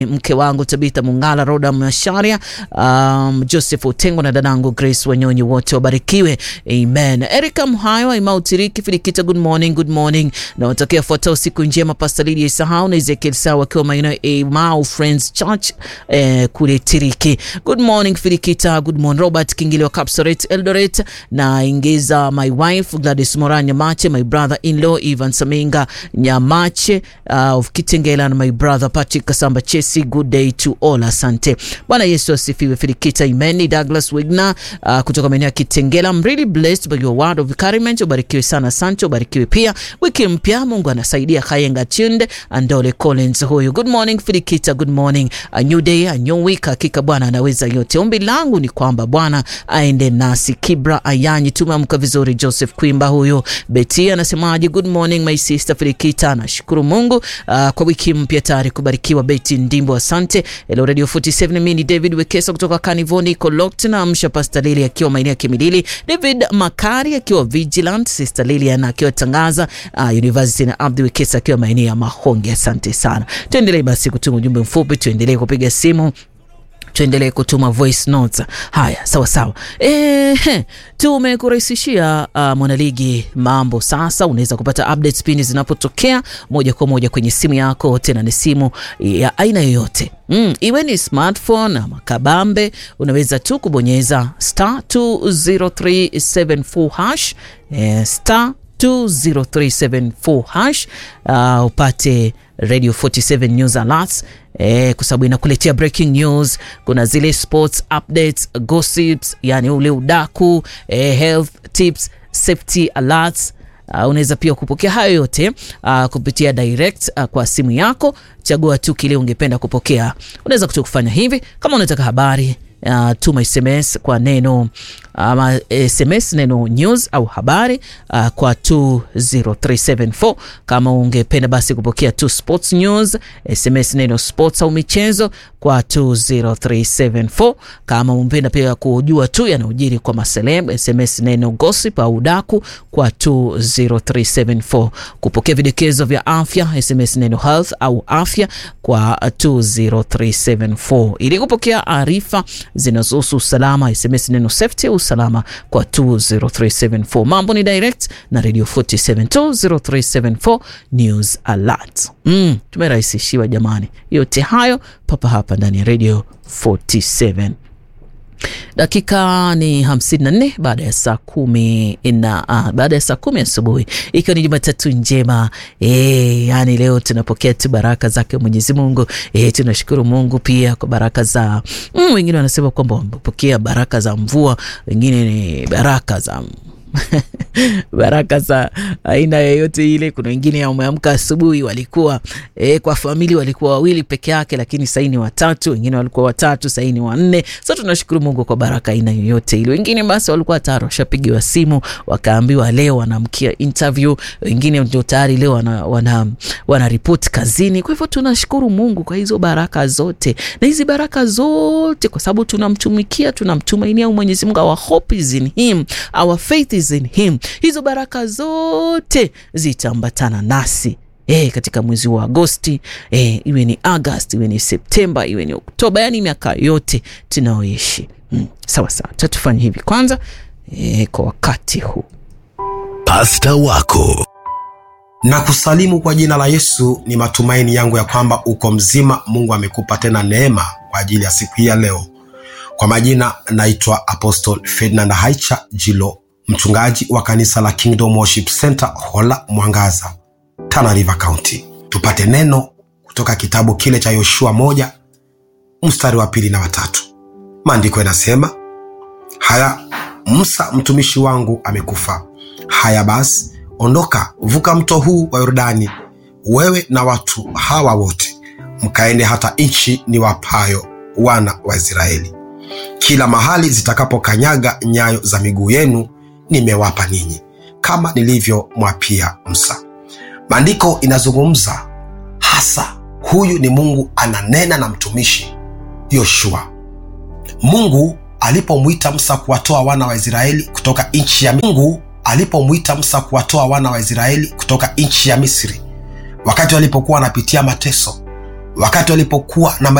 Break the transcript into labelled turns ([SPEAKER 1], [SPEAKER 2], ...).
[SPEAKER 1] mke wangu Tabitha Mungala, Roda Masharia, um, Joseph Utengo na dadangu Grace Wanyonyi, wote wabarikiwe, amen. Erika Mhayo, Imau Tiriki, Filikita, good morning, good morning. Na watakia fuatao siku njema, Pastor Lydia Isahau na Ezekiel Sawa wakiwa maeneo ya Imau Friends Church eh, kule Tiriki. Good morning Filikita, good morning Robert Kingili wa Kapsaret Eldoret, na ingiza my wife Gladys Mora Nyamache, my brother in law Ivan Saminga Nyamache uh, of Kitengela na my brother Patrick Kasamba Chesi. Good day to all, asante. Bwana Yesu asifiwe. Filikita Imeni Douglas Wigna uh, kutoka maeneo ya Kitengela. I'm really blessed by your word of encouragement. Ubarikiwe sana, asante. Ubarikiwe pia. Wiki mpya Mungu anasaidia. Kayenga Chunde Andole Collins huyu. Good morning Filikita, good morning. A new day, a new week. Hakika Bwana anaweza yote. Ombi langu ni kwamba Bwana aende nasi. Kibra Ayanyi, tumeamka vizuri. Joseph Kwimba huyu. Beti anasemaje? Good morning my sister Filikita. Nashukuru Mungu uh, kwa wiki mpya tayari kubarikiwa. Beti Ndimbo, asante. Hello Radio 47, mimi ni David Wekesa kutoka Kanivoni Kolokti na amsha Pastor Lili akiwa maeneo ya Kimilili, David Makari akiwa Vigilant, Sister Lilian akiwa Tangaza uh, University na Abdi Wekesa akiwa maeneo ya Mahonge. Asante sana. Tuendelee basi kutuma ujumbe mfupi, tuendelee kupiga simu tuendelee kutuma voice notes. Haya, sawa sawa. E, tumekurahisishia uh, mwanaligi mambo sasa. Unaweza kupata updates pindi zinapotokea moja kwa moja kwenye simu yako, tena ni simu ya aina yoyote mm, iwe ni smartphone ama kabambe, unaweza tu kubonyeza star 20374 hash e, star 20374 hash uh, upate Radio 47 News Alerts eh, kwa sababu inakuletea breaking news. Kuna zile sports updates, gossips, yani ule udaku eh, health tips, safety alerts. Uh, unaweza pia kupokea hayo yote uh, kupitia direct uh, kwa simu yako. Chagua tu kile ungependa kupokea. Unaweza kutu kufanya hivi kama unataka habari Uh, tuma SMS kwa neno ama uh, SMS neno news au habari uh, kwa 20374. Kama ungependa basi kupokea tu sports news, SMS neno sports au michezo kwa 20374. Kama ungependa pia kujua tu yanayojiri kwa maseleb, SMS neno gossip au udaku kwa 20374. Kupokea vidokezo vya afya, SMS neno health au afya kwa 20374. Ili kupokea arifa zinazohusu usalama SMS neno safety au usalama kwa 20374. Mambo ni direct na Radio 47 20374 news alert. Mm, tumerahisishiwa jamani, yote hayo papa hapa ndani ya Radio 47. Dakika ni 54 baada ya saa kumi na uh, baada ya saa kumi asubuhi ikiwa ni Jumatatu njema e, yani leo tunapokea tu baraka zake Mwenyezi Mungu e, tunashukuru Mungu pia kwa baraka za mm, wengine wanasema kwamba wamepokea baraka za mvua, wengine ni baraka za baraka za aina yoyote ile. Kuna wengine wameamka asubuhi walikuwa e, kwa famili walikuwa wawili peke yake, lakini sahii ni watatu. Wengine walikuwa watatu, sahii ni wanne. So tunashukuru Mungu kwa baraka aina yoyote ile. Wengine basi walikuwa tayari washapigiwa simu wakaambiwa leo wanaamkia interview, wengine ndio tayari leo wana, wana, wana report kazini. Kwa hivyo tunashukuru Mungu kwa hizo baraka zote, na hizi baraka zote kwa sababu tunamtumikia, tunamtumainia Mwenyezi Mungu. Our hope is in him, our faith is in him. Hizo baraka zote zitaambatana nasi e, katika mwezi wa Agosti e, iwe ni Agosti, iwe ni Septemba, iwe ni Oktoba, yani miaka yote tunaoishi. Mm, sawa sawa, tatufanya hivi kwanza e, kwa wakati huu.
[SPEAKER 2] Pasta wako
[SPEAKER 3] na kusalimu kwa jina la Yesu. Ni matumaini yangu ya kwamba uko mzima. Mungu amekupa tena neema kwa ajili ya siku hii ya leo. Kwa majina naitwa Apostle Ferdinand Haicha Jilo, mchungaji wa kanisa la Kingdom Worship Center Hola Mwangaza, Tana River County. Tupate neno kutoka kitabu kile cha Yoshua moja mstari wa pili na watatu. Maandiko yanasema haya, Musa mtumishi wangu amekufa. Haya basi, ondoka, vuka mto huu wa Yordani, wewe na watu hawa wote, mkaende hata nchi niwapayo wana wa Israeli. Kila mahali zitakapokanyaga nyayo za miguu yenu nimewapa ninyi, kama nilivyomwapia Musa. Maandiko inazungumza hasa, huyu ni Mungu ananena na mtumishi Yoshua. Mungu alipomwita Musa kuwatoa wana wa Israeli kutoka nchi ya Mungu alipomwita Musa kuwatoa wana wa Israeli kutoka nchi ya Misri, wakati walipokuwa wanapitia mateso, wakati walipokuwa na